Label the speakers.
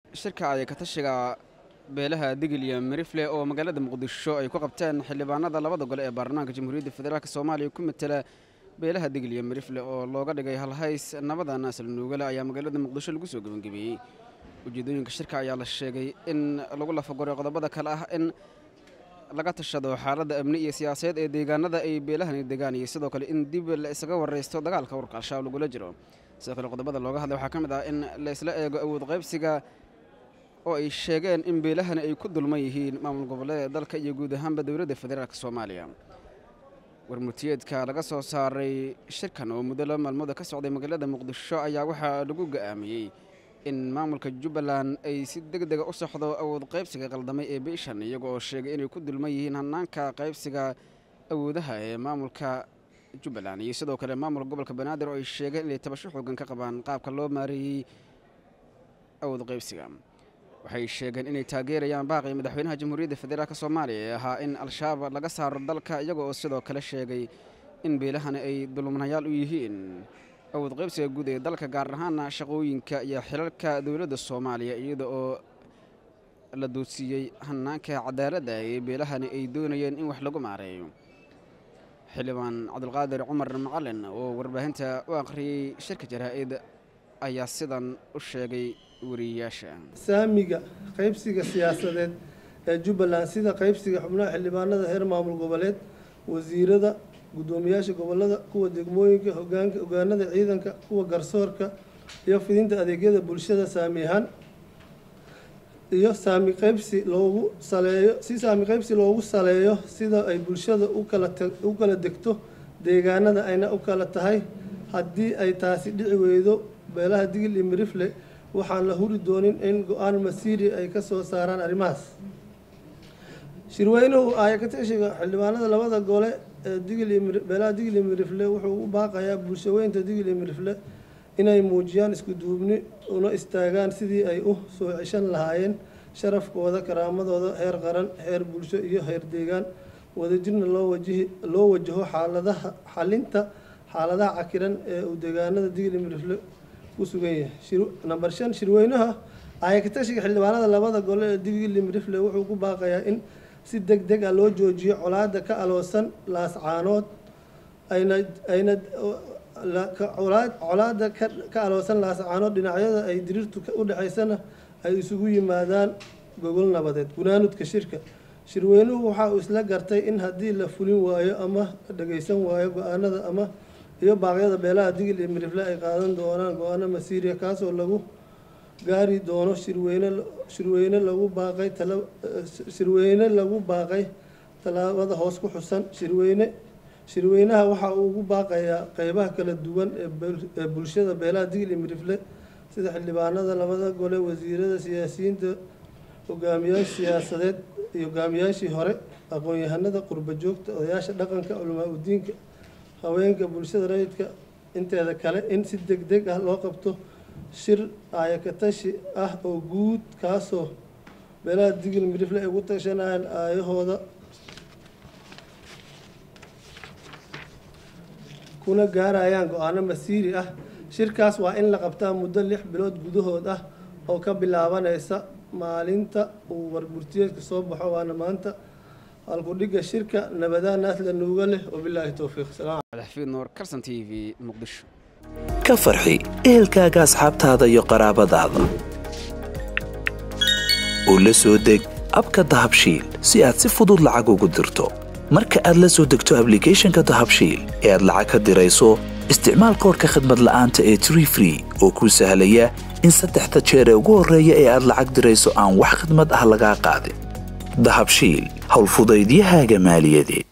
Speaker 1: shirka ay ka tashiga beelaha digil iyo mirifle oo magaalada muqdisho ay ku qabteen xildhibaanada labada gole ee baarlamaanka jamhuuriyadda federaalk soomaaliya ku matela beelaha digil iyo mirifle oo looga dhigay halhays nabada naasal nuugale ayaa magaalada muqdisho lagu soo gebangebeeyey ujeedooyinka shirka ayaa la sheegay in lagu lafagoray qodobada kale ah in laga tashado xaaladda amni iyo siyaasadeed ee deegaanada ay beelahani degaan iyo sidoo kale in dib la isaga waraysto dagaalka warka al-shabaab lagula jiro sidoo kale qodobada looga hadlay waxaa ka mid ah in la isla eego awood qaybsiga oo ay sheegeen in beelahani ay ku dulman yihiin maamul goboleeda dalka iyo guud ahaanba dowladda federaalk soomaaliya warmurtiyeedka laga soo saaray shirkan oo muddo laba maalmooda ka socday magaalada muqdisho ayaa waxaa lagu go'aamiyey in maamulka jubbaland ay si deg dega u soxdo awood qaybsiga qaldamay ee biishan iyaga oo sheegay inay ku dulman yihiin hanaanka qaybsiga awoodaha ee maamulka jubbaland iyo sidoo kale maamulka gobolka banaadir oo ay sheegeen inay tabasho xoogan ka qabaan qaabka loo maareeyey awood qaybsiga waxay sheegeen inay taageerayaan baaqii madaxweynaha jamhuuriyadda federaalk soomaaliya ee ahaa in al-shabaab laga saaro dalka iyaga oo sidoo kale sheegay in beelahani ay dulmanayaal u yihiin awood qaybsiga guud ee dalka gaar ahaana shaqooyinka iyo xilalka dowladda soomaaliya iyada oo la doodsiiyey hanaanka cadaaladda ee beelahani ay doonayeen in wax lagu maareeyo xildhibaan cabdulqaadir cumar macalin oo warbaahinta u akhriyey shirka jaraa-id ayaa sidan u sheegay wariyayaasha
Speaker 2: saamiga qaybsiga siyaasadeed ee jubbaland sida qaybsiga xubnaha xildhibaanada heer maamul goboleed wasiirada guddoomiyaasha gobolada kuwa degmooyinka hogaanka hogaanada ciidanka kuwa garsoorka iyo fidinta adeegyada bulshada saami ahaan iyo saami qaybsi loogu saleeyo si saami qaybsi loogu saleeyo sida ay bulshada u kala u kala degto deegaanada ayna u kala tahay haddii ay taasi dhici weydo beelaha digil iyo mirifle waxaan la huri doonin in go-aan masiiri ay ka soo saaraan arrimahaas shirweynuhu aayakatashiga xildhibaanada labada gole ee digil iyo beelaha digil iyo mirifle wuxuu u baaqayaa bulshaweynta digil iyo mirifle inay muujiyaan isku duubni una istaagaan sidii ay u soo ceshan lahaayeen sharafkooda karaamadooda heer qaran heer bulsho iyo heer deegaan wadajirna loo wajihi loo wajaho xaaladaha xalinta xaaladaha cakiran ee uu deegaanada digil iyo mirifle ku sugan yahay namber shan shirweynaha aayakatashiga xildhibaanada labada gole ee digil iyo mirifle wuxuu ku baaqayaa in si deg deg ah loo joojiyo colaada ka aloosan laascaanood ayna ayna colaada ka aloosan laascaanood dhinacyada ay diriirtu u dhexaysana ay isugu yimaadaan gogol nabadeed gunaanudka shirka shirweynuhu waxa uu isla gartay in haddii la fulin waayo ama la dhageysan waayo go-aanada ama iyo baaqyada beelaha digil iyo mirifle ay qaadan doonaan go-aano masiiriya kaasoo lagu gaari doono shirweyne shirweyne lagu baaqay tala shirweyne lagu baaqay tallaabada hoos ku xusan shirweyne shirweynaha waxa uu ugu baaqayaa qeybaha kala duwan ee bulshada beelaha digil iyo mirifle sida xildhibaanada labada gole wasiirada siyaasiyiinta hogaamiyaasha siyaasadeed iyo hogaamiyaashii hore aqoon-yahanada qurba joogta odayaasha dhaqanka culamaa udiinka haweenka bulshada rayidka inteeda kale in si deg deg ah loo qabto shir aayakatashi ah oo guud kaasoo beelaha digil mirifle ay ugu tashanayaan aayahooda kuna gaarayaan go-aano masiiri ah shirkaas waa in la qabtaa muddo lix bilood gudahood ah oo ka bilaabanaysa maalinta uu warburtiyeedka soo baxo waana maanta halkudhiga shirka nabadaan naasla nuuga leh wabilaahi towfiiq
Speaker 1: madaxfiid nuur karsan t v muqdisho
Speaker 3: ka farxi ehelkaaga asxaabtaada iyo qaraabadaada oo la soo deg abka dahabshiil si aad si fudud lacag ugu dirto marka aad la soo degto ablicathonka dahabshiil ee aad lacag ka dirayso isticmaal koorka khadmad la'aanta ee tree free oo kuu sahlaya in saddexda jeer ee ugu horreeya ee aad lacag dirayso aan wax khidmad ah lagaa qaadin dahabshiil howlfudaydiyahaaga maaliyadeed